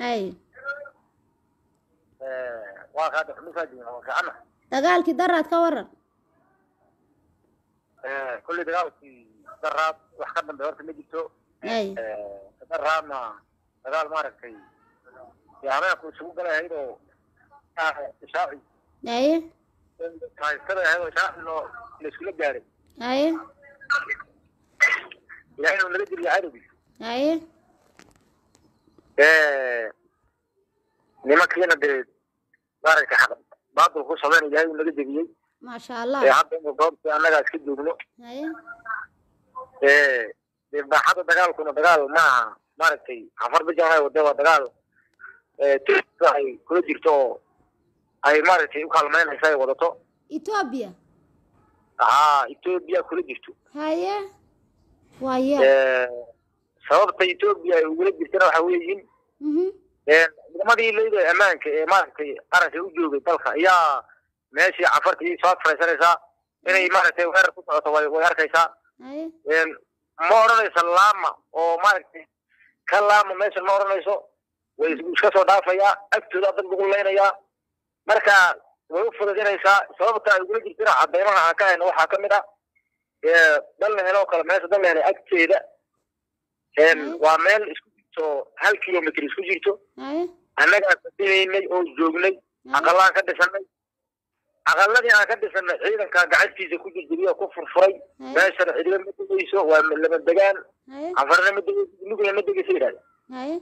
hay waa kaa dhexmisaajin waa fiicana dagaalkii daraad ka waran kolley dagaalkii daraad wax ka dambe horta ma jirto hay daraadna dagaal maaragtay dee habeenku isugu galay ahayd oo ishaaci haye haystada ahayd oo ishaaci loo la iskula gaaray haye ilaahay inuu naga diliyo cadowgii haye nimankiina dee maaragtay xaq baadil ku sameyn ilaahay uu naga debiyey maasha allah ee hadda inu goobtii annagaa iska joogno haye dee baaxadda dagaalkuna dagaal maaha maaragtay afar bijan wade waa dagaal tirka ay kula jirto oo ay maaragtay u kaalmeynaysa ay wadato etoobiya haa etoobiya kula jirto haye waaye sababta etoobiya ay ugula jirtana waxa weeyiin mhm ciidamadii leyda ammaanka ee maaragtay qaranka u joogay dalka ayaa meeshii cafartii soo fadhiisanaysaa inay maaragtay weerar ku socoto way way arkaysaa haye ma odhanayso laama oo maaragtay ka laama meesha ma odhanayso way iska soo dhaafayaa agtooda dad lagu leynayaa marka way u fududinaysaa sababta ay ugula jirtana cadeymaha aan ka hayno waxaa ka mid ah dal la helo oo kale meesha dal la helay agteeda waa meel isku jirto hal kilomitr isku jirto haye annagaa fadinaynay oo joognay aqalaan ka dhisanay aqaladii aan ka dhisanay ciidanka gacantiisa ku jirjiriy oo ku furfuray meeshana cidina ma degayso waa lama degaan haye afarna ma degayso lugna ma degayso yidhahda haye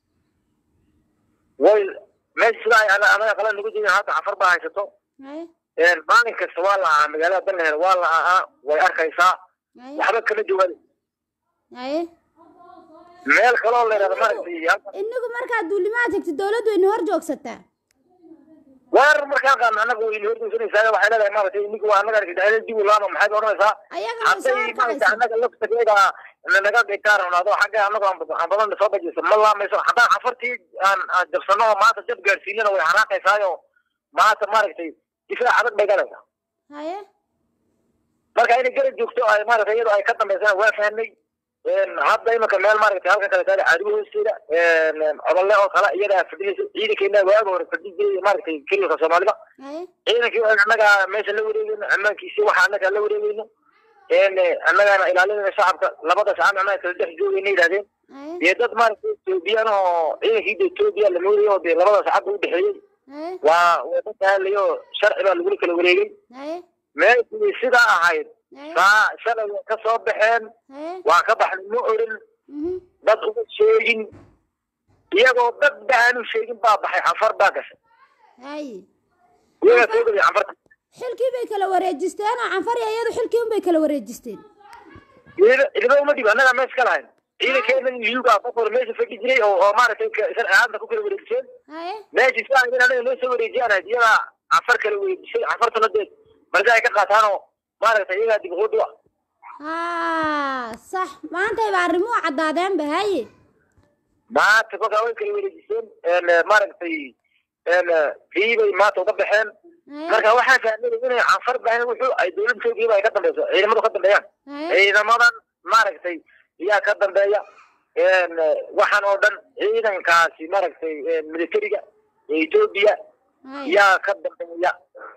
way meesha sida ay ana- anaga aqala nagu jirin hadda cafar baa haysato haye maalin kasta waa la ahaa magaalada dalnahel waa la ahaa way arkaysaa haye waxba kama jawaabay haye meel kaloo la yidhahda maaragtay halkan inagu markaad duulimaad tegtid dawladdu wayna hor joogsataa weerar markaan qaadna annaga wayna horgeysanaysaa waxay leedahay maaragtay inigu waa annaga argagaxada dib u laama maxaad odhanaysaa ayaga way soo hadday maaragtay horkacaysa annaga laftageeda naga dhigtaan runaado xagga annagu aan aan badan soo bajisa ma laamayso haddaan cafartii aan aan jabsano oo maanta jab gaadhsiinana way xanaaqaysaayo maanta maaragtay difaac adag bay galaysaa haye marka inay garab joogto ay maaragtay iyadoo ay ka dambaysana waa fahnay hadda imanka meel maaragtay halkan kale taale caadigo hoosteeda codolle oo kale iyadaa fadhinaysa ciidankeena waaga hore fadhin jiray maaragtay kelilka soomaalida haye ciidankii waa annaga meesha la wareegeyno ammaankiisi waxa annaga la wareegeyno annagana ilaalinayna shacabka labada shacab annaga kala dhex joogayna yidhahdeen haye dee dad maaragtay etoobiyaan oo ciidankii de etoobiya la moodayay oo dee labada shacabka u dhexeeyey haye waa waa dad hadlay oo sharci baa lagula kala wareegay haye meeshii sidaa ahayd haye saa shalay way ka soo baxeen haye waa ka baxnay ma oran mhm dad uma sheegin iyagoo dad ba aanu sheegin baa baxay cafar baa gashay haye iyagaa soo gelay cafarta xilkii bay kala wareejisteen oo canfari iyadu xilkii un bay kala wareejisteen ciida ciidamo uma dhibo annagaa meesha ka lahayn ciidankeena liyuga qof hore meesha fadhi jiray oo oo maaragtay ka- sharci ahaanta ku kala wareejiseen haye meeshii sidaa in anaga noo soo wareejiyaan ahayd iyagaa cafar kala wareejisay cafartuna dee marka ay ka qaataan oo maaragtay iyagaa dib ugu dhuwa haa sax maantay ba arrimuhu caddaadeenba haye maanta kolkaa way kala wareejiseen maaragtay kii bay maanta uga baxeen haye marka waxaa fahmay inay canfar bahan wuxuu ay dowladda etoobiya ay ka dambeyso ciidamadu ka dambeeyaan haye ciidamadan maaragtay iyaa ka dambeeya waxaan oo dhan ciidankaasi maaragtay militariga ee etoobiya haye yaa ka dambeeya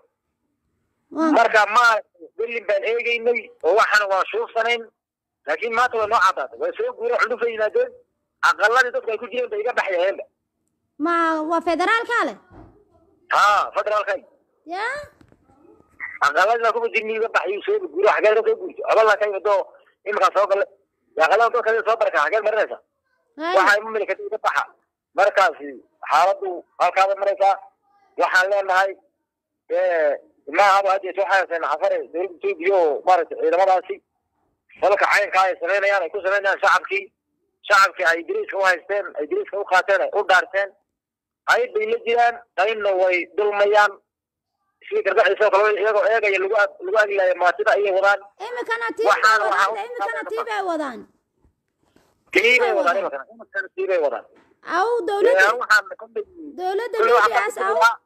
waa marka maaragtay berlin baan eegeynay oo waxaana waan shuufsanayn laakiin maanta way noo caddaatay way soo guureen cudufay yimaadeen aqaladii dadku ay ku jireen bay iga baxyaheenba ma waa federaalka leh haa federaalkan ya aqaladii baa kuba jirni iga baxay soo guuro xagee ka soo guurtay cobala ka yimid oo iminkaa soo galay aqalada dadka soo barka xagee marinaysa haye waxay mu milikata iga baxa markaasi xaaladdu halkaada maraysaa waxaan leenahay maahaba hadda soo xayaseen cafare dowladda etoobiya oo maaragtay ciidamadaasi dalka caynkaa ay samaynayaan ay ku samaynayaan shacabkii shacabkii ay diriiska u haysteen ay diriiska u qaateen ay u dhaarteen qayb bay la jiraan qaybna way dulmayaan sidii gargaxiisa oo kale iyagoo eegaya lagu ag- lagu aglaaya maatida ayay wadaan imikana tii bay Waxaan- wadaan waxaan- imikana tii bay wadaan tii bay wadaan wadaan. imakana imakana tii bay wadaan aw dawladda Ee, waxaan kolley dawladda kolley waxaan libias baa ku aw dirayaa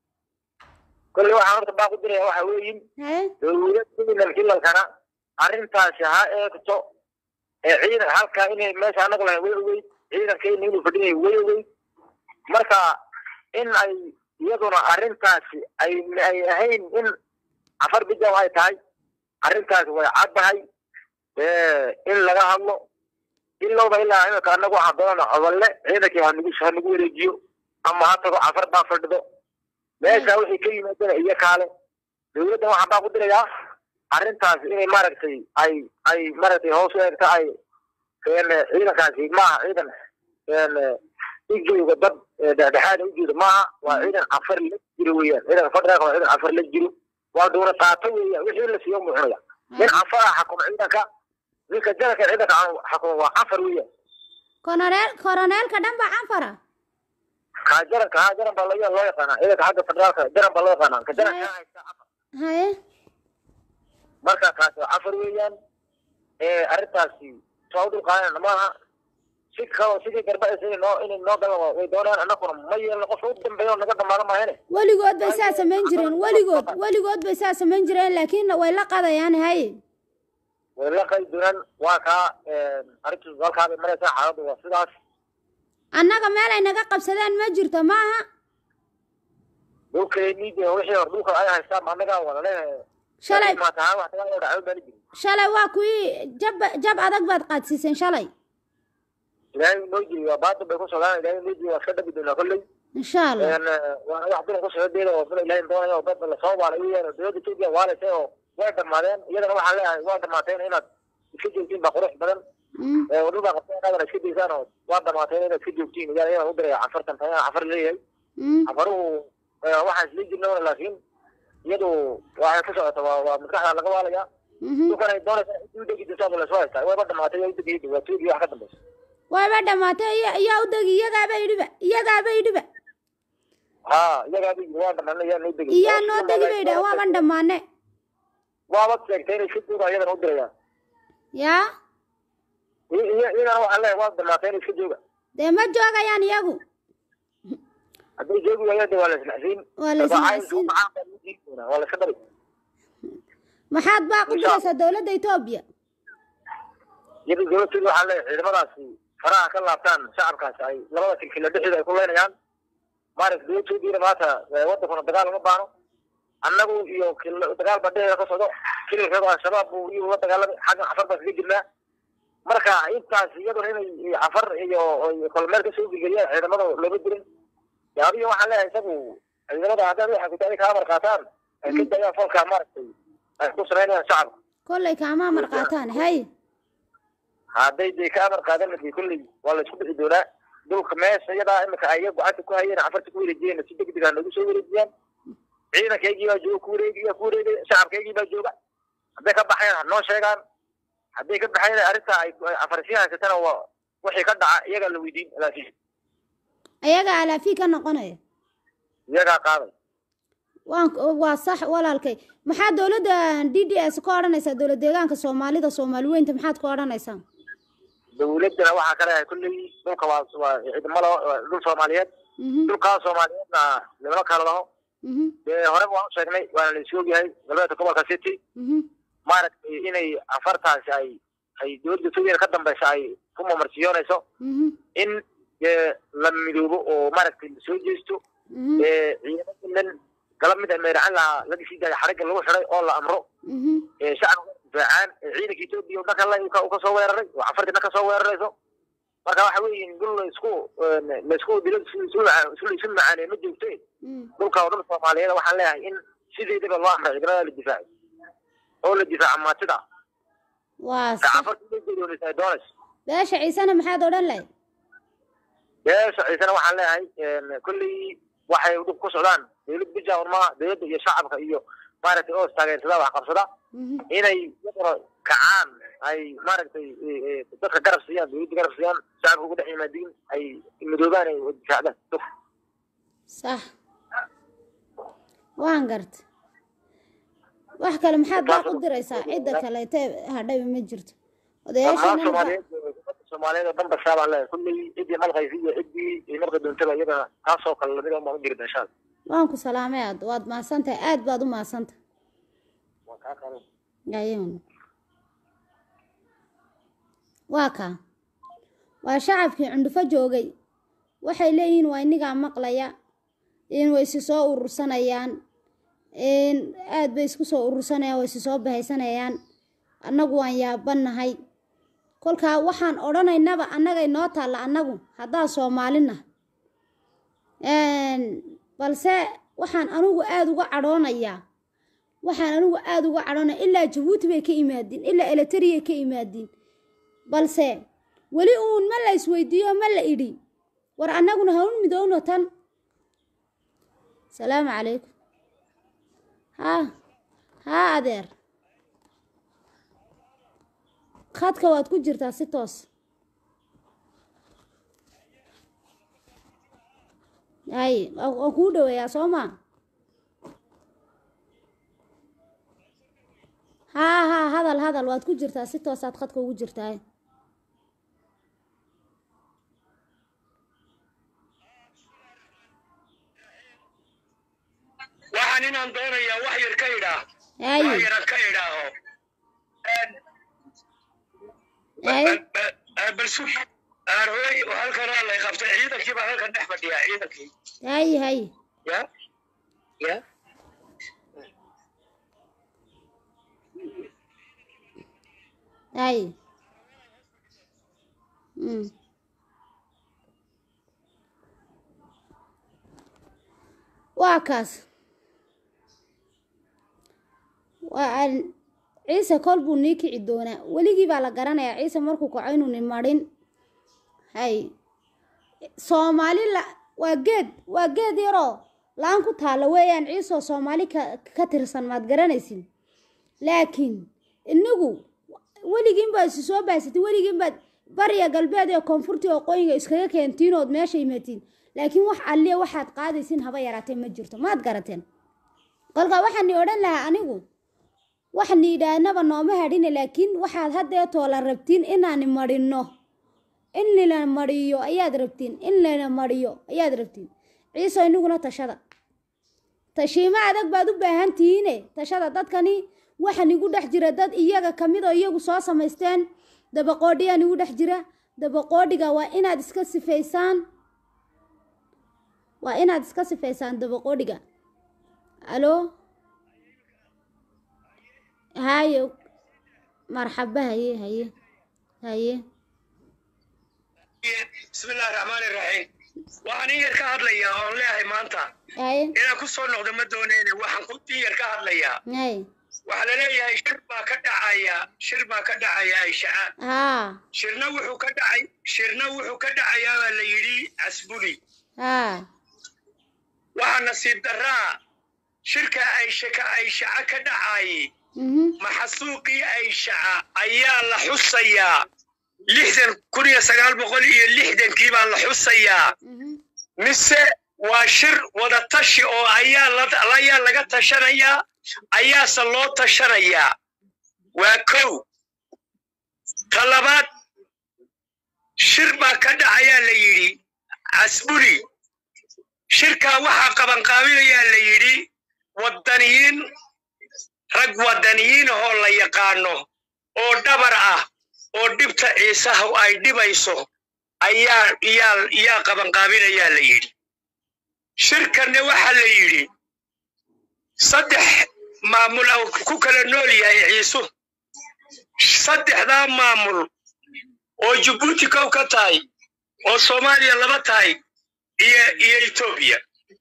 kolley waxaan horta baa ku diraya waxa weeyin haye dowladda kilalkana arrintaasi ha eegto ee ciidan halkaa inay meesha anagu lahayn way ogeyd ciidankeena inuu fadhinay way ogeyd marka in ay iyaduna arrintaasi ay ay ahayn in cafar bijaw ay tahay arrintaasi way caddahay in laga hadlo ilowba ilaa imika anagu waxaan doonana codalle ciidankii hanagu hanagu wareejiyo ama ha tago cafar baa fadhido meesha wixii ka yimaadana iyo kaale dawladdan waxaan baa ku dirayaa arrintaasi inay maaragtay ay ay maaragtay hoos u eegta ay ciidankaasi maaha ciidan ujeeda dad dhexdhexaada ujeeda maaha waa ciidan cafar la jiro weeyaan ciidanka federaalka waa ciidan cafar la jiro waa dowlad qaato weeyaan wixii la siiyo mucunaya nin cafar ah xakuma ciidanka ninka jalanka ciidanka xakuma waa cafar weeyaan koroneel koroneelka dhan baa canfara kaa jaranka haa jaran baa loo loo yaqaanaa ciidanka xagga federaalka jaran baa loo yaqaanaa ka jaranka haysta cafar haye marka kaasi waa cafar weeyaan arrintaasi soo dulqaadan maaha si kaloo sidii garbaaysa inay noo inay noo galan way doonayaan annaguna ma yeelno qofka u dambeeya oo naga dhamaado maahane weligood bay saa samayn jireen weligood weligood bay saa samayn jireen laakiin way la qadayaan haye way la qay doonaan waa kaa arrintu halkaa bay maraysaa xaaladdu waa sidaas annaga meel ay naga qabsadeen ma jirto maaha dhulkeennii dee wixii hor dhulka ay haystaan annagaa wada leeyahay shalay maatahaan wax tagaa dhacdo baani jirin shalay waa kuwii jab jab adag baad qaadsiiseen shalay ilaahay noo jiri waa baatan bay ku socdaan ilaahay noo jiri waa iska dhabi doonaa kolley insha allah waana wax dulan ku socdeeda oo dula ilaahay doonaya oo dad lasoo waalay weeyaan oo dowladda Itoobiya waalaysay oo way dhamaadeen iyadana waxaan leeyahay waa dhamaateen inaad iska joogtiin baa qurux badan Mm, wadada qabteen inaad iska daysaan oo waa dhamaateen inaad iska joogtiin iyaa iyada u diraya cafartan tan cafar leeyahay mm, cafaruhu waxaan isla jirna laakiin iyadu waxay ka socota waa waa maskaxda laga waalaya mhm. dhulkan ay doonaysa u degi jirtaa baa lasoo haystaa wayba dhamaatay yaa u degayay waa tuugi wax ka dambaysa wayba dhamaatay iya- iyaa u degi iyagaaba idhiba iyagaaba idhiba ha iyagaa bay waa dhamaana yaa noo degay iyaa noo degi bay idhahen waaban dhammaane waaba sheegtay inay si duuba iyadana u dirayaan yaa iyagana waxaan leeyahay waa dhamaatay inay iska jooga dee ma joogayaan iyagu hadday joogi waayaan de waa la isnacsiin waa la isnacsiin waa la iska dari maxaad baa ku diraysaa dowladda etoobiya iyada dowladteedu waxaan leeyahay ciidamadaasi faraha ka laabtaan shacabkaasi ay labada kilkila dhexdeeda ay ku leynayaan maaragta dowladtoodiina maanta wadankuna dagaal uma baano annagu iyo kil- dagaal baa dhexdeeda ka socdo kililkeedu al-shabaab buu iyuu la dagaalamay xaggan cafar baan kaga jirnaa marka intaas iyaduna inay cafar iyo iyo kolmeel kasoo gelgeliyaan ciidamada looma dirin yaabiyo waxaan leeyahay isagu ciidamada haddaad waxa ku tahay ka amar qaataan ay ka dayaan falka maaragtay ay ku samaynayaan shacabka kollay kaama amar qaataan hay hadday dee ka amar qaadan lahayd kulley waa la isku bixi doonaa dhulka meesha iyadaa imika ay gacanta ku hayeen cafarta ku wareejiyeen si degdeg ah noogu soo wareejiyaan ciidankaygii baa jooga ku wareegaya ku wareegaya shacabkaygii baa jooga hadday ka baxeen ha noo sheegaan hadday ka baxeen arrinta ay ay cafarsiin haysatana waa wixii ka dhaca iyagaa la weydiin laakiin ayaga alaafii ka noqonaya iyagaa qaaday waan waa sax walaalkay maxaa dowladda d d s ka odhanaysaa dowlad deegaanka soomaalida soomaali weynta maxaad ka odhanaysaa dawladdana waxaa ka leeyahay kulley dhulka waa waa ciidamada waa dhul soomaaliyeed mhm dhulkaa soomaaliyeedna lama kala laho mhm dee horeba waan u sheegnay waana la is ogyahay galbeedka gobolka city mhm maaragtay inay afartaasi ay ay dowladda Itoobiya ka dambaysa ay ku mamarsiyoonayso mhm in dee la midoobo oo maaragtay la soo jeesto mhm ee ciidamadan galab mid meeracan lahaa laga sii daaya xarigga lagu xiday oo la amro mhm ee shacabka difaacaan ee ciidanka Itoobiya oo dhanka la uu ka soo weeraray oo afartii dhanka soo weerarayso marka waxa weeye in dul la isku la isku dilo isu isu macaanee ma joogtee mhm dhulka oo dhan Soomaaliyeed waxaan leeyahay in sideedaba loo amray ciidamada la difaaco oo la difaaco maatida waa sax afartii la jeedonaysa ay doonayso beesha ciisena maxaad odhan lahayd beesha ciisana waxaan leeyahay kulley waxay dhub ku socdaan dowlad bijawn ma dowladda iyo shacabka iyo maaragtay oo taageersada wax qabsada mhm inay iyaguna kacaan ay maaragtay dadka garab siiyaan dowladda garab siiyaan shacabka ugu dhex yimaadiin ay midoobaan ay difaacdaan sax waan garta wax kale maxaad baa ku diraysaa cidda kaleete hadhayba ma jirto dhammaan odayaashana soomaaliyeed ummadda soomaaliyeed oo dhan bashaa baan leeyahay kulley ciddii malqaysa iyo ciddii ay marka doontaba iyada taasoo kale lamid baan u jirta insha allah waan ku salaamay aad waad mahadsantahay aad baad u mahadsantahay waa kaa qaban ayuun waa kaa waa shacabkii cundhufo joogay waxay leeyihiin waa inigaa maqlaya in way isi soo urursanayaan in aad bay isku soo urursanayaan way isi soo bahaysanayaan annagu waan yaabannahay kolkaa waxaan odhanaynaba annagay noo taalla annagu haddaa soomaalina balse waxaan anigu aada uga cadhoonayaa waxaan anigu aada uga cadhoonaya ilaa jabuuti bay ka imaadiin ilaa eletariyay ka imaadiin balse weli uun ma la isweydiiyo ma la idhi war annaguna haun midowno tan salaamu calaykum haa haa adeer khadka waad ku jirtaa si toos hay waan kuu dhaweeyaa soo maa haa haa hadal hadal waad ku jirtaa si toosaad khadka ugu jirtaa waxaan inaan doonayaa wax yar ka idhaa hay wax yaran ka idhaaho hay bal sug aarooy oo halkan aa lay qabtay ciidankii baa halkan dhex fadhiyaa ciidankii hay hay ya ya hay mm. waa kaas waa aan- ciise kol buu nii kici doonaa weligii baa la garanayaa ciise markuu kaco inuu ni marin hay soomaali la waa geed waa geed yaroo la-aan ku taalla weeyaan ciisoo soomaali ka ka tirsan maad garanaysin laakiin inagu weligiin baad isu soo baasatay weligiin baad bariya galbeed iyo koonfurtii oo qoyinga iskaga keentiin ood meesha imatiin laakiin wax alliya waxaad qaadaysin haba yaraatee ma jirto maad garateen kolkaa waxaan ni odhan lahaa anigu wax ni idhaahnaba nooma hadhine laakiin waxaad haddeetoo la rabtiin inaani marinno in lina mariyo ayaad rabtiin in lina mariyo ayaad rabtiin ciiso iniguna tashada tashiimo adag baad u baahan tihiine tashada dadkani waxaan igu dhex jira dad iyaga ka mid oo iyagu soo samaysteen dabaqoodhiyaan igu dhex jira dabaqoodhiga waa inaad iska sifaysaan waa inaad iska sifaysaan dabaqoodhiga alo haye marxaba haye haye haye bismillahi raxmaani raxiim waxaan in yar ka hadlayaa oon leeyahay maanta haye inaan ku soo noqdo ma doonayne waxaan ku in yar ka hadlayaa haye waxaa la leeyahay shir baa ka dhacaya shir baa ka dhacaya ayshaca haa shirna wuxuu ka dhacay shirna wuxuu ka dhacayaa baa la yidhi casbuli haa waxaa nasiib darraa shirka ayshaka ayshaca ka dhacayay mhm maxasuuqii ayshaca ayaa la xusayaa lixdan kun iyo sagaal boqol iyo lixdankii baa la xusayaa mhm mise waa shir wada tashi oo ayaa la ayaa laga tashanayaa ayaase loo tashanayaa waa kow ta labaad shir baa ka dhacayaa la yidhi casbuli shirkaa waxaa qabanqaabinayaa la yidhi waddaniyiin rag waddaniyiin ahoo la yaqaano oo dhabar ah oo dhibta ciisaha ay dhibayso ayaa yaa yaa qabanqaabinayaa la yidhi shirkanne waxaa la yidhi saddex maamul oo ku kala nool yahay ciisu saddexdaa maamul oo jabuuti kow ka tahay oo soomaaliya laba tahay iyo iyo etoobiya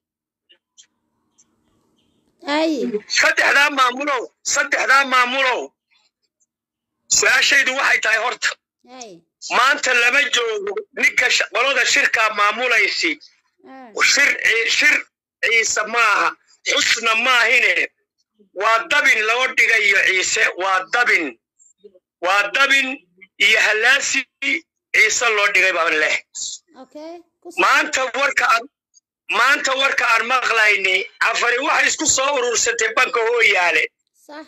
haye saddexdaa maamulow saddexdaa maamulow su-aashaydu waxay tahay horta haye maanta lama joogo ninka sh- qolada shirkaa maamulaysi haa shir ci- shir ciise maaha xusna maahine waa dabin loo dhigayo ciise waa dabin waa dabin iyo hallaasi ciise loo dhigay baan leh okay ku maanta warka aan maanta warka aan maqlayni cafari waxay isku soo urursatay banka hooyaale sax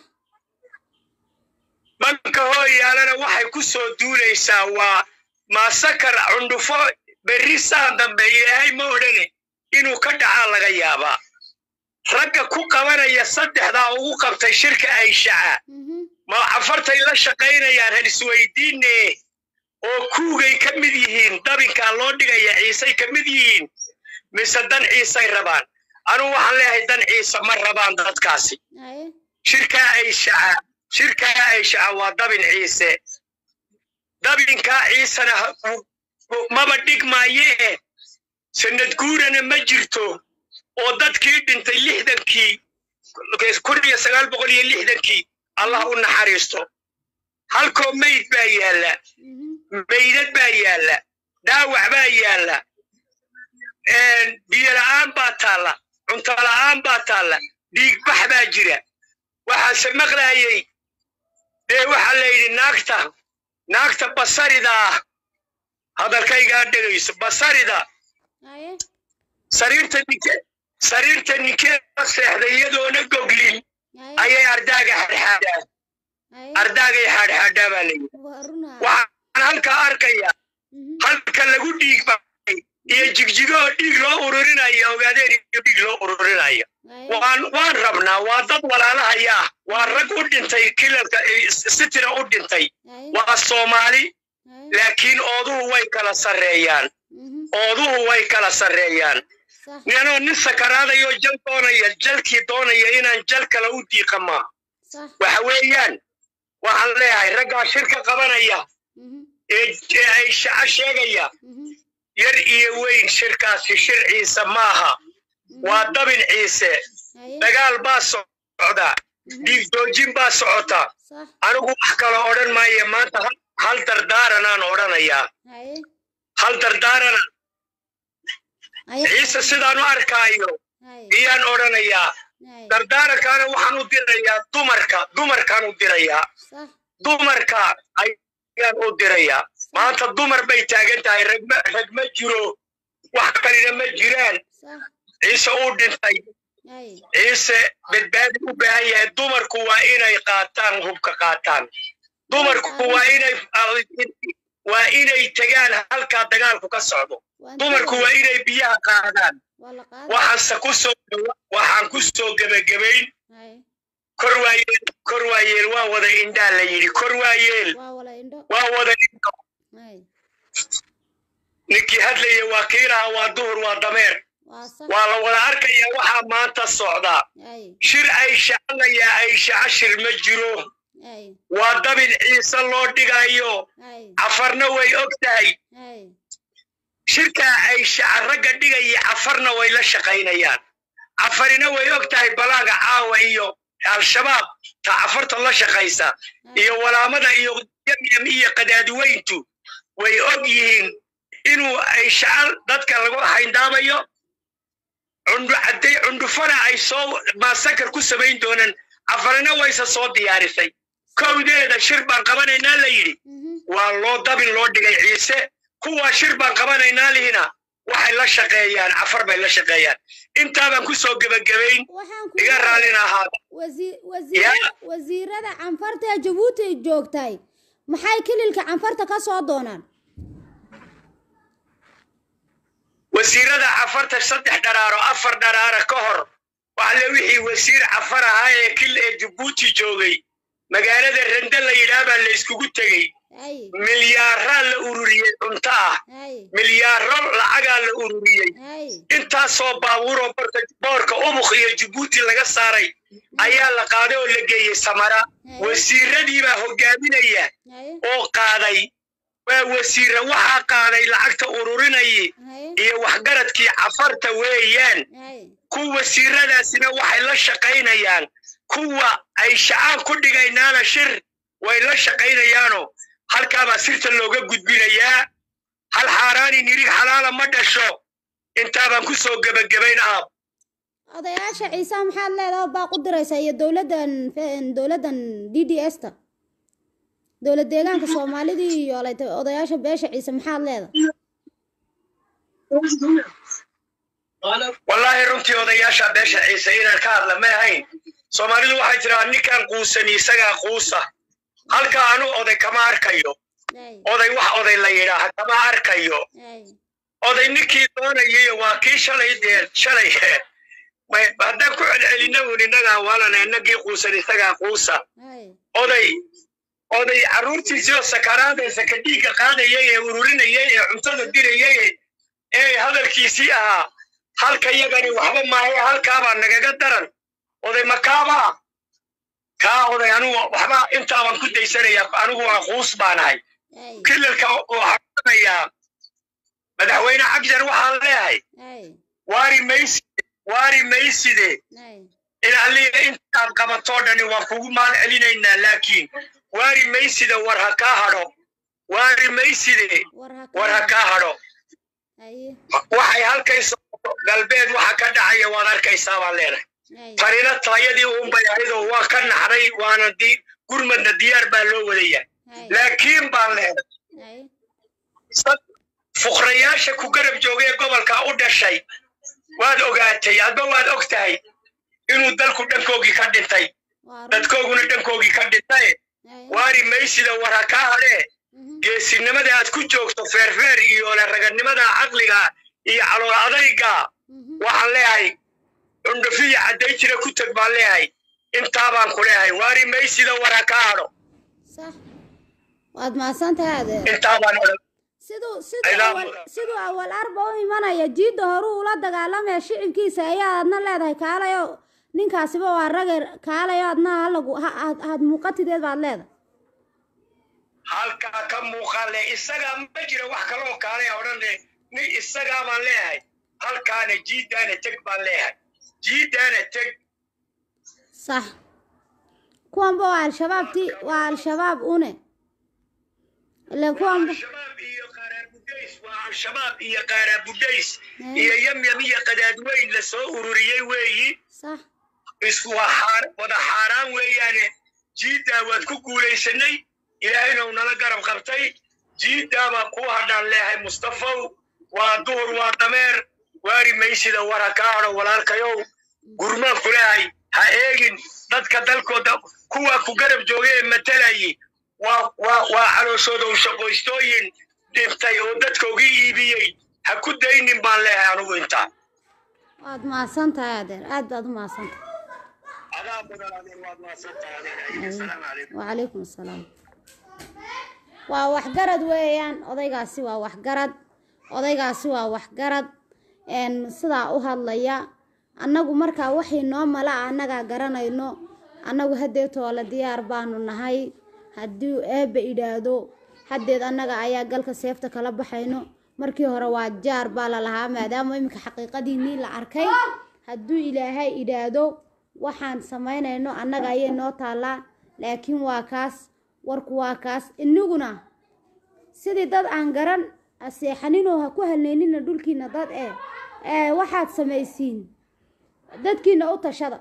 banka hooyaalena waxay ku soo duulaysaa waa maasakar cundhufo berri saan dambe ilaahay ma odhane inuu ka dhacaa laga yaabaa ragga ku qabanaya saddexdaa ugu qabtay shirka ayshaca mhm ma cafartay la shaqaynayaan han isweydiine oo kuugay ka mid yihiin dabinkaa loo dhigaya ciisay ka mid yihiin mise dan ciisay rabaan anugu waxaan leeyahay dan ciise ma rabaan dadkaasi haye shirkaa ay shaca shirkaa ay shaca waa dabin ciise dabinkaa ciisena ha- maba dhigmaayee sanad guurana ma jirto oo dadkii dhintay lixdankii kun iyo sagaal boqol iyo lixdankii allah u naxariisto halkoo meyd baa yaalla mhm, meydad baa yaalla dhaawac baa yaalla biyo la'aan baa taalla cunto la'aan baa taalla dhiigbax baa jira waxaase maqlaayey dee waxaa la yidhi naagta naagta basarida ah hadalkaygaa dhegayso basarida haye sariirta ninke sariirta ninkeeda seexday iyadoona goglin haye ayay ardaaga xadxaadhaa haye ardaagay xadxaadhaa baa la yidhi waa runaa waxaan halkaa arkaya mhm, halka lagu dhiig baxay iyo jigjigoo dhiig loo ururinayo ogaadeen iyo dhiig loo ururinayo haye waan waan rabnaa waa dad walaalahaya ah waa rag u dhintay kilalka sitira u dhintay haye waa soomaali haye laakiin ooduhu way kala sarreeyaan mhm, ooduhu way kala sarreeyaan sax ninoo nin sakaraadayo jal doonaya jalkii doonaya inaan jal kale u diiqama sax waxa weeyaan waxaan leeyahay raggaa shirka qabanaya mhm, ee ee ay shaco sheegaya mhm, yar iyo weyn shirkaasi shir ciise maaha mhm, waa dabin ciise haye dagaal baa socda mhm, dhiig joojin baa socota sax anigu wax kale odhan maayo maanta hal- hal dardaaranaan odhanayaa haye hal dardaarana haye ciise sidaan u arkaayo haye iyaan odhanayaa haye dardaarankaana waxaan u dirayaa dumarka dumarkaan u dirayaa sax dumarka ayaan u dirayaa maanta dumar bay taagan tahay ragma rag ma jiro wax kalina ma jiraan sax ciise uu dhintay haye ciise badbaadi u baahan yahay dumarku waa inay qaataan hubka qaataan dumarku waa inay waa inay tegaan halkaa dagaalku ka socdo waan dumarku waa tagay. inay biyaha qaadaan waa la qaaday waxaanse ku soo waxaan ku soo gebagabayn haye kor waayeel kor waayeel waa wada indhaa la yidhi kor waayeel waa wala indho waa wada indho haye ninkii hadlaya waa kiilaha waa duhur waa dameer waa sax waa la wada arkaya waxaa maanta socdaa haye shir ay shacalayaa ay shaca shir ma jiro haye waa dabin ciise loo dhigayo haye cafarna way og tahay haye shirkaa ay shaca ragga dhigaya cafarna way la shaqaynayaan cafarina way og tahay balaaga caawa iyo al-shabaab ta cafarta la shaqaysa iyo walaamada iyo yamyam iyo qadaadiweyntu way og yihiin inuu ay shacal dadka lagu hayndaabayo cundhu cadday cundhufana ay soo maasakar ku samayn doonaan cafarina wayse soo diyaarisay kowdeeda shir baan qabanaynaa la yidhi mhm, waa loo dabin loo dhigay ciise kuwaa shir baan qabanaynaa lihina waxay la shaqeeyaan cafar bay la shaqeeyaan intaabaan ku soo gebagabayn waxaan ku iga leeyahay, raallina ahaada wasi- wasiira- wasiirada canfarta ee jabuuti joogtay maxay kililka canfarta ka soo doonaan wasiirada cafarta saddex dharaaro afar dharaara ka hor waxle wixii wasiir cafar ahaa ee kil ee jabuuti joogay magaalada rande la yidhaah baa la iskugu tegey haye milyaaraa la ururiyey cunto ah haye milyaaro lacagaa la ururiyey haye intaasoo baabuuroo boorka boorka ubuk iyo jabuuti laga saaray ayaa la qaaday oo la geeyey samara wasiiradiibaa hogaaminaya haye oo qaaday waa wasiire waxaa qaaday lacagta ururinayay haye iyo waxgaradkii cafarta weeyaan haye kuwa wasiiradaasina waxay la shaqaynayaan kuwa ay shacaan ku dhigaynaana shir way la shaqaynayaanoo halkaabaa sirta looga gudbinayaa hal xaaraani nirig xalaala ma dhasho intaabaan ku soo gebagabayn aab odayaasha ciise maxaad leedaha baaq u diraysaa iyo dowladdan dowladdan d d s ta dowlad deegaanka soomaalidii iyo layta odayaasha beesha ciise maxaad leedahay wallaahi runtii odayaasha beesha ciise inaan ka hadla ma ahayn soomaalidu waxay tiraa ninkaan quusani isagaa quusa halka anu oday kama arkayo haye oday wax oday la yidhaaha kama arkayo haye oday ninkii doonayay waa kii shalay dee shalay may- haddaan ku celcelina un innagaa walana innagii quusan isagaa quusa haye oday oday carruurtiisii oo sakaraadaysa ka dhiigga qaadayay ee ururinayay ee cuntada dirayay ee hadalkiisii ahaa halka yagani waxba maahe halkaabaa nagaga daran oday makaaba kaa oday anugu waxba intaabaan ku daysanaya anigu waa quus baanahay ay kilalka waxaan odhanayaa madaxweyne xagjar waxaan leeyahay ay waari mayside waari mayside ay in alliga intaad qabatoo dhani waan kugu mahad celinaynaa laakiin waari mayside war ha kaa hadho waari mayside war ha war ha kaa hadho aye waxay halkayso galbeed waxa ka dhacaya waad arkaysaa baan leenahay ay farina taayadii uunbay ahaydoo waa ka naxday waana di gurmadna diyaar baa loo wadayaa ay laakiin baan leenahay ay sad fuqrayaasha ku garab joogay ee gobolka u dhashay waad ogaatay adba waad og tahay inuu dalku dhankoogii ka dhintay waa run dadkooguna dhankoogii ka dhintay ay waari maysida war ha kaa hadhee mhm, geesinimada aad ku joogto feerfeer iyo le raganimada caqliga iyo calool adayga mhm. waxaan leeyahay cundhufiya cadday jira ku teg baan leeyahay intaabaan ku leeyahay waari maysida war ha kaa hadho sax waad mahadsantahay adeer intaabaan odhan siduu siduu Ilaa awal mudan. siduu awal arba u imanaya jiidda horuu ula dagaalamaya shicibkiisa ayaa adna leedahay kaalayo ninkaasiba waa rage kaalayo adna halagu ha- had had muuqatideed baad leedahay halkaa ka muuqaale isagaa ma jira wax kaloo kaale odhane ni isagaa baan leeyahay halkaana jiidaana teg baan leeyahay jiidaana teg sax kuwanba waa al-shabaabti waa al-shabaab une ile kuwanba al-shabaab iyo qaaraabudhays waa al-shabaab iyo qaaraabudhays Mm. iyo yamyam iyo qadaadweyn lasoo ururiyey weeyi sax isku waa xaar wada xaaraan weeyaane jiiddaa waad ku guulaysanay ilaahayna uu nala garab qabtay jiiddaabaa kuu hadhaan leeyahay mustafow waa duhur waa dameer waari maysida war ha kaa hadho walaalkayow gurmaan ku leeyahay ha eegin dadka dalkooda kuwa ku garab joogay ee matalayi waa waa waa calooshooda u shaqoystooyin dhintay oo dadkoogii iibiyey ha ku daynin baan leeyahay anugu intaa waad mahadsantahay adeer aad baad u mahadsantahay adaa mudan adeer waad maasantahay adeer asalaamu calaykum wacalaykum assalaam waa waxgarad weeyaan odaygaasi waa waxgarad odaygaasi waa waxgarad een sidaa u hadlaya annagu markaa waxay noo mala ah annagaa garanayno annagu haddeed toole diyaar baanu nahay haddii eebba idhaahdo haddeed annaga ayaa galka seefta kala baxayno markii hore waa jaar baa la lahaa maadaama iminka xaqiiqadiinii la arkay hadduu ilaahay idhaahdo waxaan samaynayno annaga ayay noo taallaa laakiin waa kaas warku waa kaas inaguna sidii dad aan garan seexaninoo ha ku halneynina dhulkiina dad ee ee waxaad samaysiin dadkiina u tashada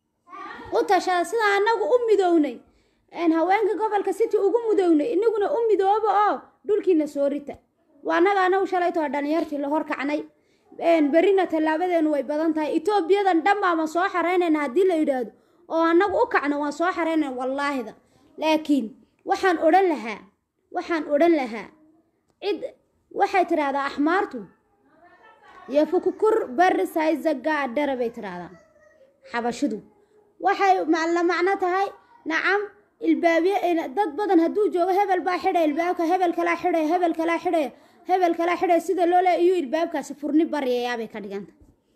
u tashada sida annagu u midownay een haweenka gobolka city ugu midownay inaguna u midooba oo dhulkiina soo rita waa annaga anagu shalaytoo dhalinyartii la horkacnay een berrina tallaabadeenu way badan tahay etoobiyadan dhan baama soo xareynayna haddii la yidhaahdo oo annagu u kacno waan soo xareynayna wallaahida laakiin waxaan odhan lahaa waxaan odhan lahaa cid waxay tidhaahdaa axmaartu yofukukur bari sayzagaa dhara bay tidhaahdaa xabashidu waxay ma- la macno tahay nacam ilbaabye dad badan hadduu joogo hebel baa xidhay ilbaabka hebel kalaa xidhaya hebel kalaa xidhaya hebel kalaa xidhaya sida loo leeya iyuu ilbaabkaasi furni baryayaabay ka dhiganta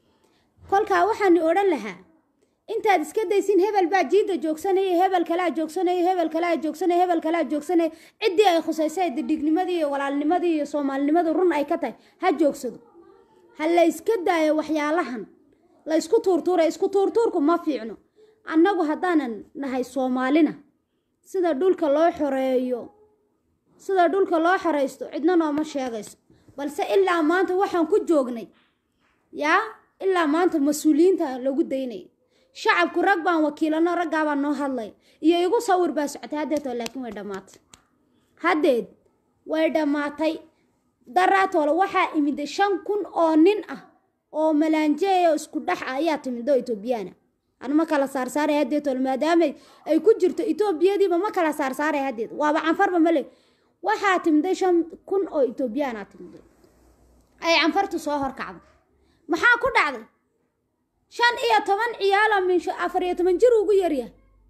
kolkaa waxaan odhan lahaa intaad iska daysin hebel baa jiidda joogsanaya hebel kalaa joogsanaya hebel kalaa joogsanaya hebel kalaa joogsanaya ciddii ay khusaysay didignimadii iyo walaalnimadii iyo soomaalinimadu run ay ka tahay ha joogsado ha la iska daayo waxyaalahan la isku tuurtuura isku tuurtuurku ma fiicno annagu haddaanan nahay soomaalina sida dhulka loo xoreeyo sida dhulka loo xoraysto cidna nooma sheegayso balse ilaa maanta waxaan ku joognay yaa ilaa maanta mas-uuliyiinta lagu daynaya shacabku rag baan wakiilano raggaabaa noo hadlay iyo igu sawir baa socotay haddeetoo laakiin way dhammaatay haddeed way dhammaatay daraatoole waxaa imiday shan kun oo nin ah oo malaanjeeya oo isku dhex ah ayaa timido etoobiyaana anu ma kala saarsaaray haddeetoole maadaamay ay ku jirto etoobiyadiiba ma kala saarsaaray haddeed waaba canfarba male waxaa timiday shan kun oo etoobiyaana timiday ay canfartu soo horkacday maxaa ku dhacday shan iyo toban ciyaalo min afar iyo toban jir ugu yaryahay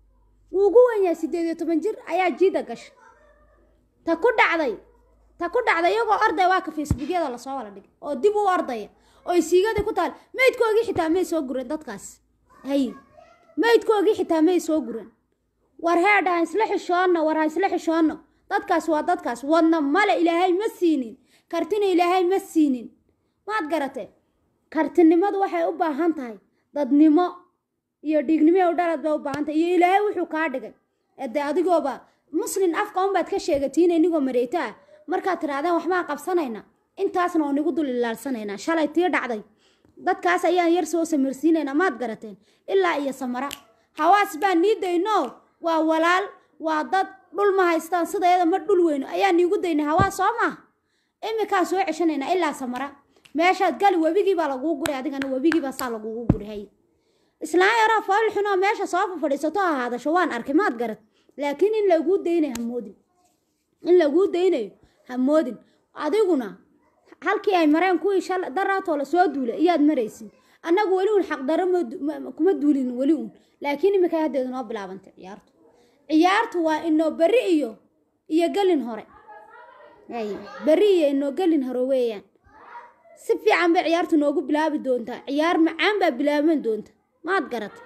wuu ugu wenyahay siddeed iyo toban jir ayaa jiida gashay ta ku dhacday ta ku dhacday iyagoo ordaya waa ka facebookyada lasoo wala dhigay oo dib u ordaya oo siigadii ku taal meydkoogii xitaa may soo gureen dadkaas hay meydkoogii xitaa may soo gureen war heedha ha isla xishoonno war ha isla xishoonno dadkaas waa dadkaas wadna male ilaahay ma siinin kartina ilaahay ma siinin maad garatee kartinimadu waxay u baahan tahay dadnimo iyo dhiignimo u dhalad bay u baahan tahay iyo ilaahay wuxuu kaa dhigay ede adigooba muslin afka unbaad ka sheegatiin inigoo mareyto ah markaad tirahdeen waxbaan qabsanayna intaasna oo nigu dul ilaalsanaynaa shalay tii dhacday dadkaas ayaan yar soo samirsiinaynaa maad garateen ilaa iyo samara hawaas baan nii dayno waa walaal waa dad dhul ma haystaan sidayada ma dhul weyno ayaan niigu daynay hawaas soo maaha iminkaan soo ceshanaynaa ilaa samara meeshaad gali webigii baa lagugu guray adigana webigii baa saa lagugu guray hay islaan yaraa fool xunoo meesha soo fadhiisato ha haadasho waan arkay maad garad laakiin in laguu daynayo hamoodin in laguu daynayo hamoodin adiguna halkii ay mareen kuwii shal daraatoo la soo duulay iyaad maraysin annagu weli un xaqdaro kuma duulin weli un laakiin iminkaa haddeedu noo bilaabantay ciyaartu ciyaartu waa inoo berri iyo iyo gelin hore ay berri iyo inoo gelin hore weeyaan si fiican bay ciyaartu noogu bilaabi doontaa ciyaar macaan baa bilaaban doonta maad garata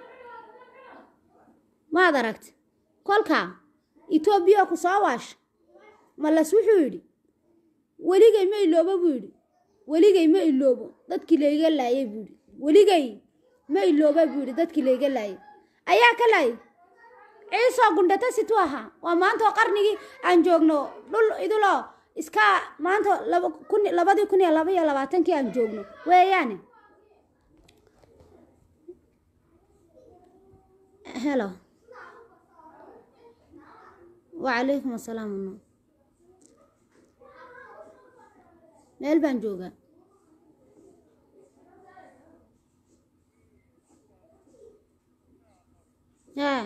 maad aragta kolkaa etoobiya ku soo waasha malas wuxuu yidhi weligay ma iloobo buu yidhi weligay ma iloobo dadkii layga laayay buu yidhi weligay ma ilooba buu yidhi dadkii layga laayay ayaa ka laayay ciisoo gundhata situu ahaa waa maantao qarnigii aan joogno dhul iduloo iska maanta labadii kun iyo laba iyo labaatankii aan joogno weeyaane helo wacalaykum asalaam no meel baan joogaa yaa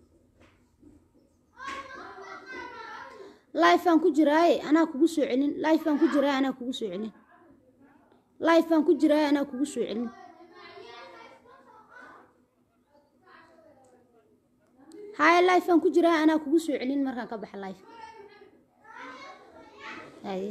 life baan ku jiraaye anaa kugu soo celin life baan ku jiraaye anaa kugu soo celin life baan ku jiraaye anaa kugu soo celin haya life baan ku jiraaye anaa kugu soo celin markaan ka baxa life haye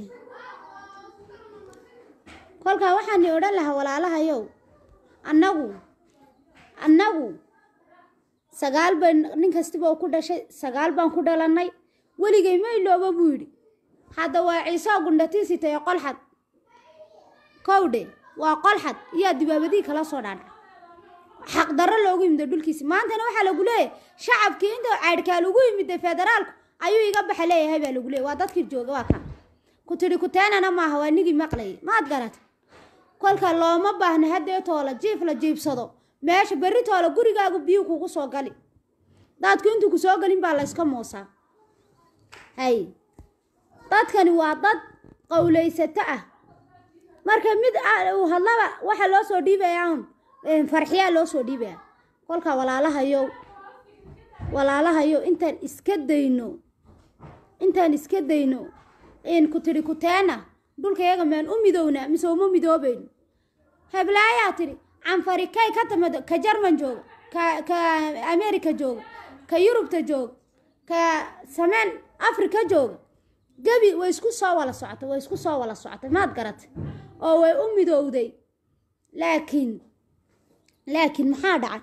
kolkaa waxaan i odhan lahaa walaalahayow annagu annagu sagaal bay nin kastiba oo ku dhashay sagaal baan ku dhalannay weligay ma ilooba buu yidhi hadda waa ciisoo gundhatiisitayo qolxad kowdhe waa qolxad iyaa dibaabadii kala soo dhaadhac xaqdarro loogu yimida dhulkiisi maantana waxaa lagu leeyahay shacabkii inta caydhkaa lagu yimida federaalku ayuu iga baxa leeyahay baa lagu leeyay waa dadkii jooga waa ka ku tidhi kuteenana maaha waa nigii maqlayay maad garata kolka looma baahna haddee toola jiif la jiibsado meesha berri toola gurigaagu biyuu kugu soo gali daadku intuu ku soo galin baa la yska moosaa hay dadkani waa dad qowlaysato ah marka mid uu hadlaba waxaa loo soo dhiibaya un farxiyaa loo soo dhiibaya kolka walaalahayow walaalahayow intaan iska dayno intaan iska dayno in ku tidhi kuteena dhulkayaga maan u midownaa mise uma midoobayno heblaayaa tidhi canfari kay ka timid ka jarman jooga ka ka america jooga ka yurubta jooga ka sameen africa jooga gebi way isku soo wala socotay way isku soo wala socotay maad garatay oo way u midowday laakiin laakiin maxaa dhacay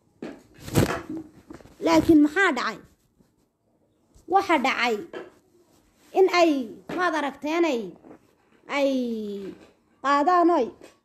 laakiin maxaa dhacay waxa dhacay in ay maad aragteenay ay qaadaanoy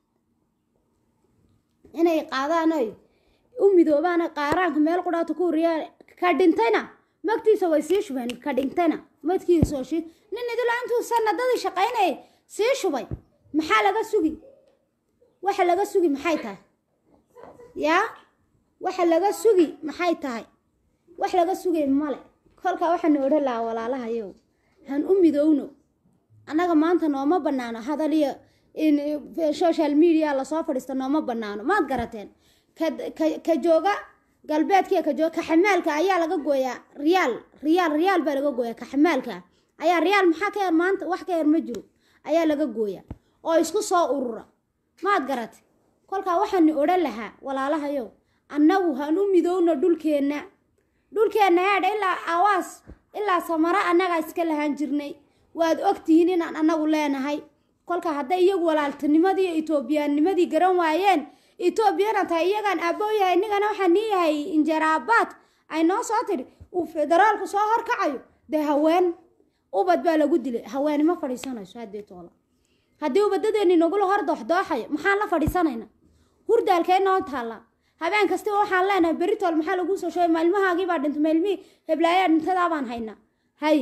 inay qaadaanoy u midoobaano qaaraanka meel qudhaata ku horiyaan ka dhintayna magtiisa way sii shubeen ka dhintayna madkiisa oo shiid nin idila intuu sanadadii shaqaynayay sii shubay maxaa laga sugi waxa laga sugi maxay tahay yaa waxa laga sugi maxay tahay wax laga sugay male kolkaa waxaanu odhan lahaa walaalahayow han u midowno annaga maanta nooma bannaano hadaliyo in social media lasoo fadhiista nooma bannaano maad garateen ka jooga galbeedkiiyo ka jooga kaxamaalka ayaa laga gooyaa riyaal riyaal riyaal baa laga gooyaa kaxamaalka ayaa riyaal maxaa ka yar maanta wax ka yar ma jiro ayaa laga gooyaa oo isku soo urura maad garate kolkaa waxaanu odhan lahaa walaalahayow annagu han u midowno dhulkeenna dhulkeenna heedha ilaa awaas ilaa samaro annagaa iska lahaan jirnay waad ogtihiin inaan annagu leenahay kolka hadday iyagu walaaltinimadii iyo etoobiyaanimadii garan waayeen etoobiyana tahay iyagaan aabbo yahay inigana waxaa nii yahay injaraabaad ay noo soo tidhi uu federaalku soo horkacayo dee haween ubad baa lagu dilay haweeni ma fadhiisanayso haddii toola haddii ubadadeeni nagula hor dooxdooxayo maxaan la fadhiisanayna hurdaalkee noo taalla habeen kastaba waxaan leenahay beritool maxaa laguu soo sheegay maalmahaagii baa dhintay maalmihii heblaayaa dhintadaa baan haynaa hay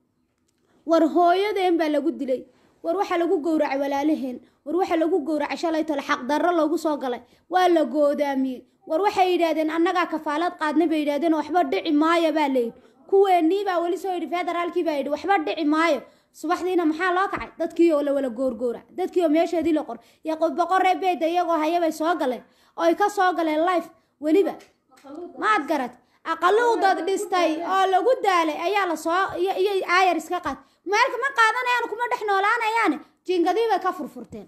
war hooyadeen baa lagu dilay war waxaa lagu gowracay walaalaheen war waxaa lagu gowracay shalay tole xaqdarro loogu soo galay waa la goodaamiyey war waxay yidhaahdeen annagaa kafaalad qaadna bay yidhahdeen waxba dhici maayo baa layidhi kuweenii baa weli soo yidhi federaalkii baa yidhi waxba dhici maayo subaxdiina maxaa loo kacay dadkii oo la wala goorgoora dadkii oo meesheedii la qor iyo boqoree beeda iyagoo hayabay soo galeen oo ay ka soo galeen life weliba maad garad aqaluudad dhistay oo lagu daalay ayaa lasoo iyo aayar iska qaad meelka ma qaadanayaan kuma dhex noolaanayaane jiingadii bay ka furfurteen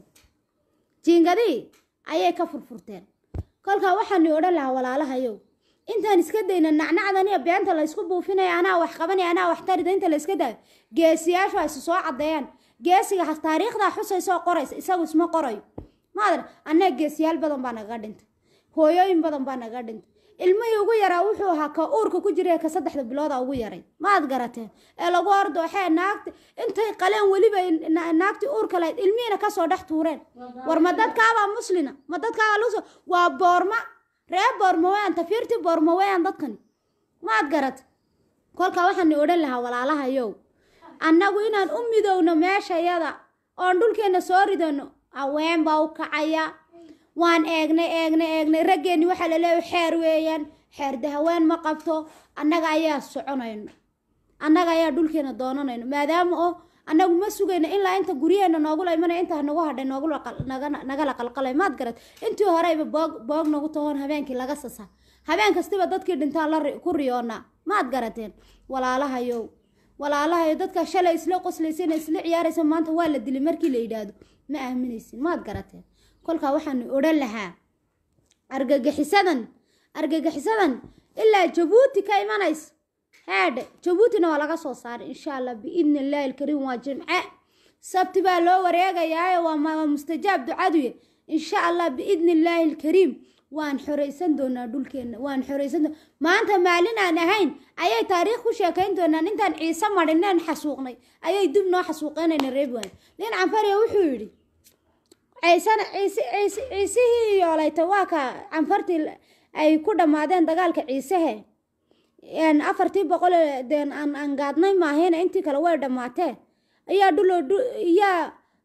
jiingadii ayay ka furfurteen kolkaa waxaani odhan lahaa walaalahayow intaan iska dayna nacnacdan iyo beenta laysku buufinaya anaa wax qabanaya anaa wax tarida inta la iska daayo geesiyaashu ay isu soo caddeeyaan geesiga taariikhdaa xusaysa oo qoraysa isagu isma qorayo maadar annaga geesiyaal badan baa nagaga dhintay hooyooyin badan baa nagaga dhintay ilmihii ugu yaraa wuxuu ahaa ka uurka ku jira ka saddexda bilooda ugu yaray maad garateen ee lagu ordooxee naagti intay qaleen weliba naagtii uurka lahayd ilmihiina kasoo dhex tuureen war ma dadkaabaa muslina ma dadkaabaa luso waa boorma ree boorma weyaan tafiirtii boorma weyaan dadkani maad garat kolkaa waxaani odhan lahaa walaalahayow annagu inaan u midowno meeshayada oon dhulkeenna soo ridano haween baa u kacaya waan eegnay eegnay eegnay raggeenni waxaa la leeyahay xeer weeyaan xeerde haween ma qabto annaga ayaa soconayno annaga ayaa dhulkeena doonanayno maadaama oo annagu ma sugayno ilaa inta guryaheena noogula imanaya inta nagu hadhay noogula nagala qalqalay maad garad intii horeyba boog boog nagu tahoon habeenkii laga sasa habeen kastiba dadkii dhintaan la ku riyoonaa maad garateen walaalahayow walaalahayo dadka shalay isla qoslaysan isla ciyaaraysa maanta waa la dilay markii la yidhaahdo ma aaminaysin maad garateen kolkaa waxaanu odhan lahaa argagixisadan argagixisadan ilaa jabuuti ka imanaysa heedhe jabuutina waa laga soo saaray insha allah biidni illaahi alkariim waa jimce sabti baa loo wareegayaayo waa mustajaab ducaduye insha allah biidni illaahi alkariim waan xoraysan doonaa dhulkeenna waan xoraysan doonaa maanta maalin aan ahayn ayay taariikh ku sheekayn doonaan intaan ciise madhineen xasuuqnay ayay dib noo xasuuqeynayna reebwaan nin canfariya wuxuu yidhi ciisena ciise ciise ciisihii yoolayta waa ka canfartii ay ku dhammaadeen dagaalka ciisehe afartii boqol deen aan aan gaadnay maahayna intii kale way dhammaatee ayaa dhuloo iyaa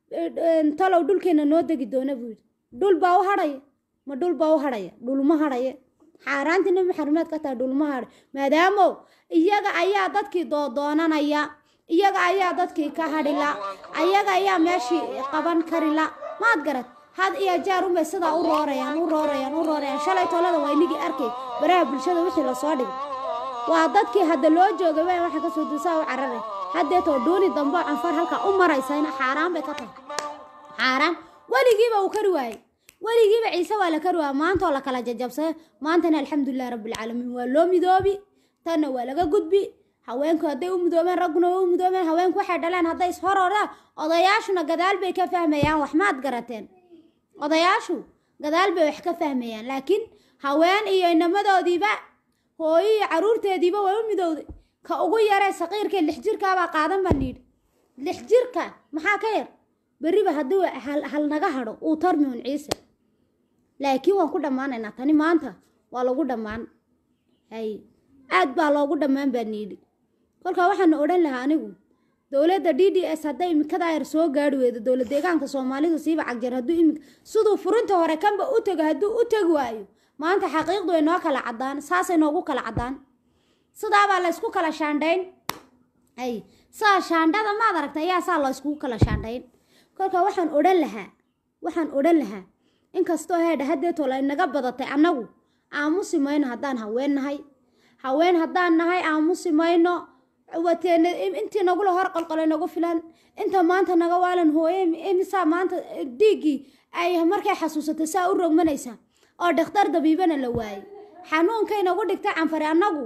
talow dhulkeena noo degi doona buu yidhi dhul baa u hadhaya ma dhul baa u hadhaya dhulma hadhaya xaaraantii nabi maxamed ka tahay dhulma hadhay maadaamo iyaga ayaa dadkii doodoonanaya iyaga ayaa dadkii ka hadhila ayaga ayaa meeshii qaban karila maad garad had iyo jeer unbay sidaa u roorayaan u roorayaan u roorayaan shalay tolada waa inigii arkay baraha bulshada wixii lasoo dhigay waa dadkii hadda loo joogay waa waxa kasoo duusaa u cararay haddeetoo dhuuni dambe canfar halkaa u maraysayna xaaraan bay ka tahay xaaraan weligiiba uu kari waayey weligiiba ciise waa la kari waaya maantoo la kala jajabsayo maantana alxamdulilahi rabbilcaalamiin waa loo midoobi tanna waa laga gudbi haweenku hadday u mudoobeen ragguna waa u mudoobeen haweenku waxay dhaleen hadday ishororaan odayaashuna gadaal bay ka fahmayaan wax maad garateen odayaashu gadaal bay wax ka fahmayaan laakiin haween iyo inamadoodiiba hooyo iyo caruurteediiba way u midowday ka ugu yaree saqiirkee lix jirkaabaa qaadan baan yidhi lix jirka maxaa ka yar berriba haddii hal naga hadho uu tarmi un ciise laakiin waan ku dhammaanaynaa tani maanta waa lagu dhammaan hay aad baa loogu dhammaan baan yidhi kolkaa waxaana odhan lahaa anigu dowladda d d s hadday imikadaa yar soo gaari weydo dowlad deegaanka soomaalidu siiba cagjar hadduu imika siduu furinta hore kanba u tego hadduu u tegi waayo maanta xaqiiqdu way noo kala caddaan saasay noogu kala caddaan sidaabaa laysku kala shaandhayn ay saa shaandhada maad aragta ayaa saa layskugu kala shaandhayn kolkaa waxaan odhan lahaa waxaan odhan lahaa inkastoo heedha haddeetoo la inaga badatay annagu aamusi mayno haddaan haween nahay haween haddaan nahay aamusi mayno wateena intii nagula hor qolqolay nagu filan inta maanta naga waalan hooye imisaa maanta dhiiggii ay markay xasuusatay saa u rogmanaysaa oo dhakhtar dabiibana la waayey xanuunkay nagu dhigtay canfare annagu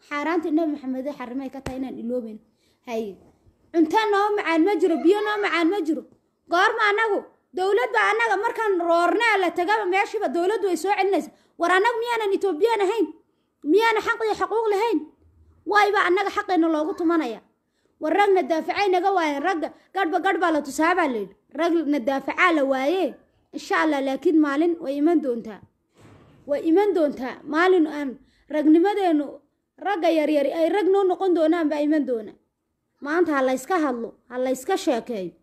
xaaraanta nabi maxamed ee xarimay ka tahay inaan iloobeyn haye cunto noo macaan ma jiro biyo noo macaan ma jiro goorma annagu dowlad baa annaga markaan roornaa la tagaba meeshiiba dowladdu way soo celinaysa war annagu miyaanan etoobiyaan ahayn miyaana xaq iyo xuquuq lahayn wayba annaga xaqeena loogu tumanaya war ragna daafacay naga waayeen ragga gadhba gadh baa la tusaabaa layidhi ragna daafacaa la waaye insha allah laakiin maalin way iman doontaa way iman doontaa maalin aan ragnimadeenu ragga yaryari ay rag noo noqon doonaan baa iman doona maanta ha layska hadlo ha layska sheekeeyo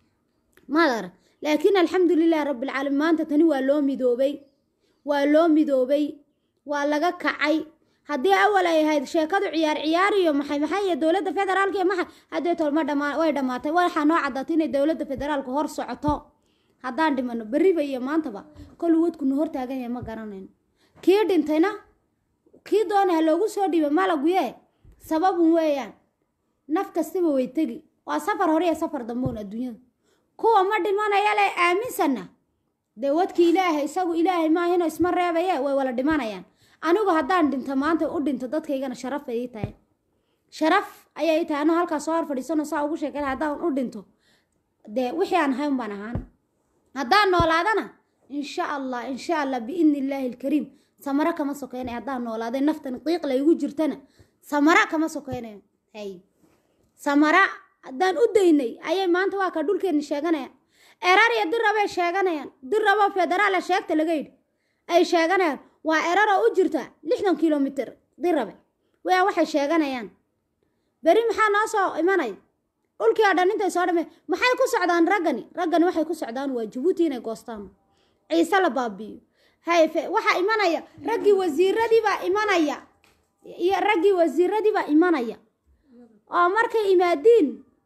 maad arag laakiin alxamdulilah rabbilcaalamiin maanta tani waa loo midoobay waa loo midoobay waa laga kacay haddii awal ay ahayd sheekadu ciyaar ciyaar iyo maxay maxay iyo dowladda federaalka iyo maxay haddee tolma dhamaa way dhammaatay waxaa noo caddaatay inay dowladda federaalka hor socoto haddaan dhimano berriba iyo maantaba kolu wadkunu hortaagan yahay ma garanayno kii dhintayna kii doona ha loogu soo dhiiba malaguye sababun weeyaan naf kastaba way tegi waa safar hore iyo safar damboon adduunyada kuwa ma dhimanaya le aaminsanna dee wadkii ilaahay isagu ilaahay maahino isma reebaye way wala dhimanayaan anigu haddaan dhinto maanta u dhinto dadkaygana sharaf bay ii tahay sharaf ayay ii tahay anuu halkaas soo hor fadhiisano saa ugu sheekay haddaan u dhinto dee wixii aan ahayn baan ahaan haddaan noolaadana insha allah insha allah biidni illaahi alkariim samara kama sokeynayo haddaan noolaaday naftan qiiq laygu jirtana samara kama sokeynayo hay samara haddaan u daynay ayay maanta waa ka dhulkeenni sheeganayaan erar iyo dirabay sheeganayaan dirabo federaala sheegta laga yidhi ay sheeganayaan waa erar oo u jirta lixdan kilomitr dirabe wayaan waxay sheeganayaan beri maxaa noo soo imanaya dhulkii oo dhan intay soo dhamay maxay ku socdaan raggani raggani waxay ku socdaan waa jabuuti inay goostaan ciise la baabi'iyo hayfe waxaa imanaya raggii wasiiradii baa imanaya iyo raggii wasiiradii baa imanaya oo markay imaadiin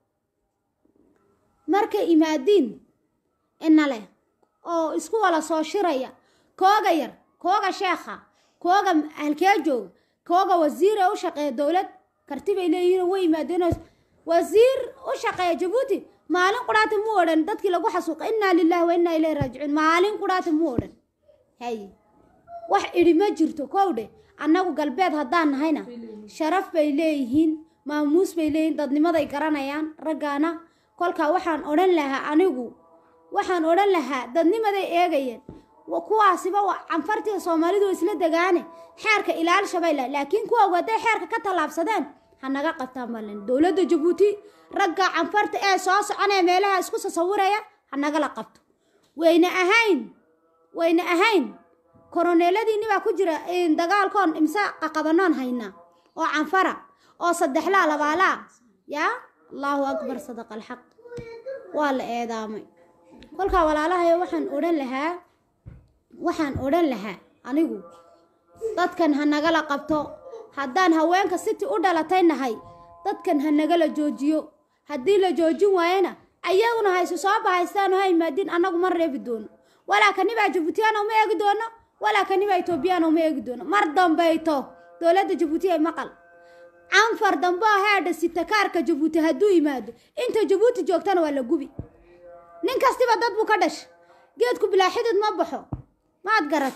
markay imaadiin ina leh oo isku wala soo shiraya kooga yar kooga sheekha kooga halkee jooga kooga wasiir ee u shaqeeya dowlad karti bay leeyihiin way yimaadeen wasiir u shaqeeya jabuuti maalin qudhaata mu odhan dadkii lagu xasuuqa innaa lillahi wa innaa ilayhi raajicuun maalin qudhaata mu odhan hay wax idhi ma jirto kowdhe annagu galbeed haddaan nahayna sharaf bay leeyihiin maamuus bay leeyihiin dadnimaday garanayaan raggaana kolkaa waxaan odhan lahaa anigu waxaan odhan lahaa dadnimaday eegayeen kuwaasiba canfartii soomaalidu isla degaane xeerka ilaalshabay lah laakiin kuwa waday xeerka ka tallaabsadeen ha naga qabtaan balen dowladda jabuuti ragga canfarta ee soo soconaya meelaha isku sasawiraya ha nagala qabto wayna ahayn wayna ahayn koroneeladiinni baa ku jira dagaalkoon imse qaqabanoon haynaa oo canfara oo saddexlaa labaalaa yaa allaahu akbar sadaqa alxaq waa la eedaamay kolkaa walaalahayo waxaan odhan lahaa waxaan odhan lahaa anigu dadkan ha nagala qabto haddaan haweenka siti u dhalatay nahay dadkan ha nagala joojiyo haddii la joojin waayana ayaguna ha isu soo bahaystaan oo ha imaadiin annagu ma reebi doono walaa kanibaa jabuutiyaan uma eegi doono walaa kanibaa etoobiyaan uma eegi doono mar dambayto dowladda jabuuti ay maqal canfar dambe oo heedha sitakaarka jabuuti hadduu yimaado inta jabuuti joogtana waa la gubi nin kastiba dad buu ka dhasha geedku bilaaxidid ma baxo maad garat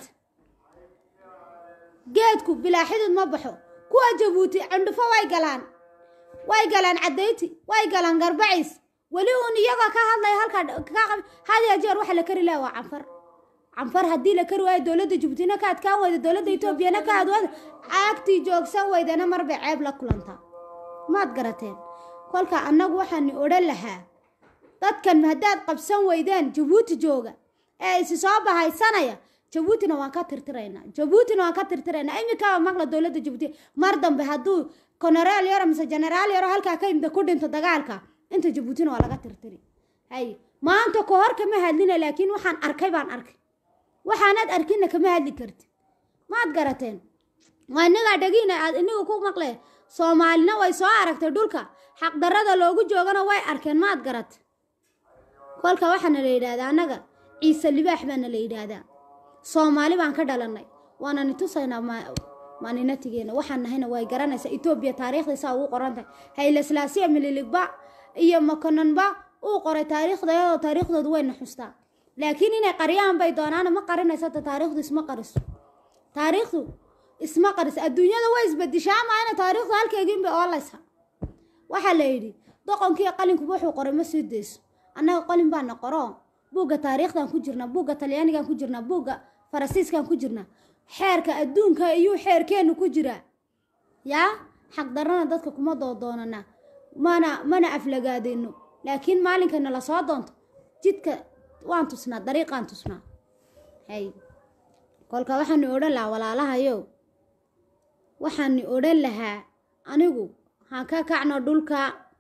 geedku bilaaxidid ma baxo kuwa jabuuti cundhufo way galaan way galaan cadayti way galaan garbaciis weli uun iyagoo ka hadlaya halkaa hadiya jeer waxa la kari laha waa canfar canfar haddii la kari waayo dowladda jabuutina ka adkaan weyda dowladda etoobiyana ka adwada caagtii joogsan weydana marbay ceeb la kulantaa maad garateen kolka annagu waxaani odhan lahaa dadkan haddaad qabsan weydeen jabuuti jooga ee isi soo bahaysanaya jabuutina waan ka tirtiraynaa jabuutina waan ka tirtiraynaa imikaaba maqla dowladda jabuuti mar dambe hadduu konaraal yaro mise generaal yaro halkaa ka imda ku dhinto dagaalka inta jabuutina waa laga tirtiri hay maanta ka hor kama hadlina laakiin waxaan arkay baan arkay waxaanaad arkinna kama hadli karti maad garateen waa inagaa dhagiina aad inigu ku maqle soomaalina way soo aragtay dhulka xaqdarrada loogu joogana way arkeen maad garate kolka waxaana la yidhaahdaa annaga ciise libaax baana la yidhaahdaa soomaali baan ka dhalannay waana ni tusaynaa maaninatigeena waxaan nahayna way garanaysaa etoobiya taariikhdaysaa ugu qoran tahay haylaslaasiya mililigba iyo makonanba uu qoray taariikhdayadoo taariikhdoodu wayna xustaa laakiin inay qariyaan bay doonaana ma qarinaysa ta taariikhdu isma qariso taariikhdu isma qarisa adduunyada way isbedishaa maana taariikhdu halkeegiinbay oolaysa waxaa la yidhi doqonkii qalinkuba wuxuu qoray ma sii dayso annaga qalin baana qoro buugga taariikhdan ku jirnaa buugga talyaanigan ku jirnaa buugga farasiiskan ku jirnaa xeerka adduunka iyuu xeerkeennu ku jiraa yaa xaqdarrana dadka kuma doodoonana mana mana aflagaadayno laakiin maalinkana la soo doonto jidka waan tusnaa dariiqaan tusnaa hay kolka waxaanu odhan lahaa walaalahayo waxaanu odhan lahaa anigu haan ka kacno dhulka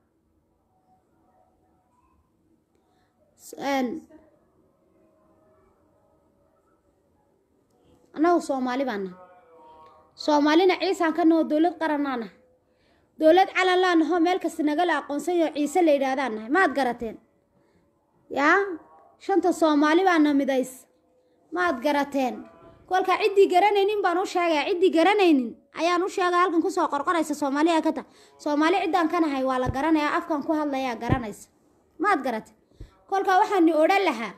annagu soomaali baana soomaalina ciisaan ka naho dowlad qaranaa nahay dowlad calan laa naho meel kasta nagala aqoonsanyo ciise la yidhaahdaan nahay maad garateen yaa shanta soomaali baana midays maad garateen kolka ciddii garanaynin baan u sheegaya ciddii garanaynin ayaan u sheegaya halkan kusoo qorqoraysa soomaaliya ka tahay soomaali ciddaan ka nahay waa la garanayaa afkan ku hadlayaa garanaysa maad garateen kolka waxaani odhan lahaa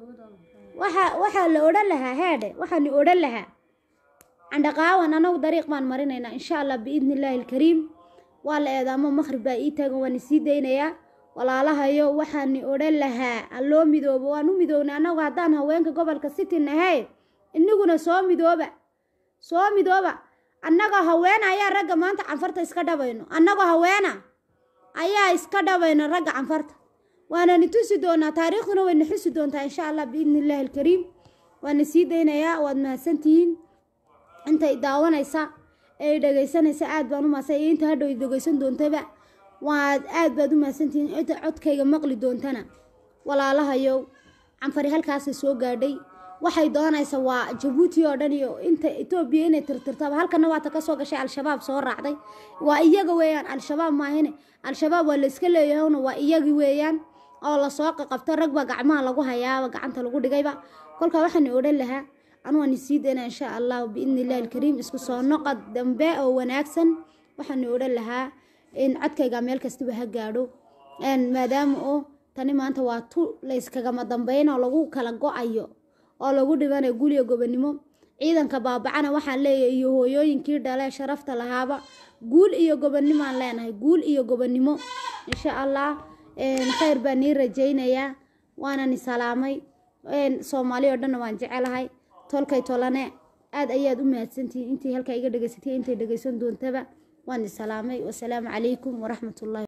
waxa waxaa la odhan lahaa heedhe waxaani odhan lahaa candhaqaawan anagu dariiq baan marinaynaa insha allah biidni illaahi alkariim waa la eedaamo maqhrib baa ii taagan waan isii daynayaa walaalahayo waxaani odhan lahaa aan loo midoobo waan u midownay annagu haddaan haweenka gobolka city nahay inaguna soo midooba soo midooba annagoo haweena ayaa ragga maanta canfarta iska dhabayno annagoo haweena ayaa iska dhabayno ragga canfarta waanani tusi doonaa taariikhduna wayna xusi doontaa insha allah biidni illaahi alkariim waana sii daynayaa waad mahadsantihiin intay daawanaysa ee dhegaysanaysa aad baan u mahadsan iyo inta hadhow dhegaysan doontaba waad aad baad u mahadsantihiin inta codkayga maqli doontana walaalahayow canfari halkaasay soo gaadhay waxay doonaysa waa jabuuti oo dhan iyo inta etoobiya inay tirtirtaba halkana waata ka soo gashay al-shabaab soo raacday waa iyaga weeyaan al-shabaab maahine al-shabaab waa la iska leeyahowna waa iyagi weeyaan oo lasoo qaqabto ragba gacmaha lagu hayaaba gacanta lagu dhigayba kolkaa waxaan odhan lahaa anugu aan isii dayna insha allahu biidni illahi alkariim isku soo noqod dambe oo wanaagsan waxaan odhan lahaa in codkayga meel kastaba ha gaadho maadaama oo tani maanta waa tu layskagama dambeyn oo lagu kala go-ayo oo lagu dhibanayo guliga gobonimo ciidanka baabacana waxaan leeyahay iyo hooyooyinkii dhale sharafta lahaaba guul iyo gobonimoaan leenahay guul iyo gobonimo insha allah khayr baan nii rajaynayaa waanani salaamay soomaali oo dhanna waan jecelahay tolkay tolane aad ayaad u mahadsantihiin intii halkaa iga dhegaysatay intay dhegaysan doontaba waan isalaamay wasalaamu calaykum waraxmat ullahi